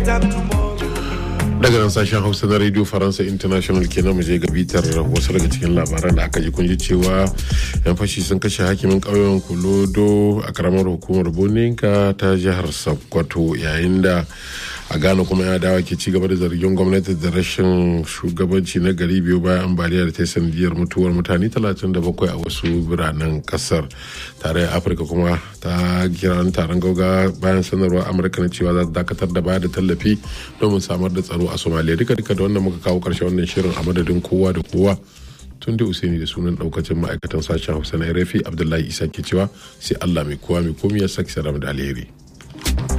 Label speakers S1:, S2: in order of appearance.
S1: daga nan sashen hausa na radio faransa international kenan mu je ga bitar wasu daga cikin labaran da aka ji kun ji cewa yan fashi sun kashe hakimin ƙauyen kulodo a karamar hukumar boninka ta jihar sokoto yayin da a ghana kuma ya dawa ke cigaba da zargin gwamnati da rashin shugabanci na gari biyu bayan ambaliyar ta sanadiyar mutuwar mutane 37 a wasu biranen kasar tarayyar afirka kuma ta kiran taron gauga bayan sanarwar amurka na cewa za ta dakatar da baya da tallafi domin samar da tsaro a somaliya duka duka da wannan muka kawo karshe wannan shirin a madadin kowa da kowa tun da usaini da sunan daukacin ma'aikatan sashen hausa na rafi abdullahi isa ke cewa sai allah mai kowa mai komi ya saki saram da alheri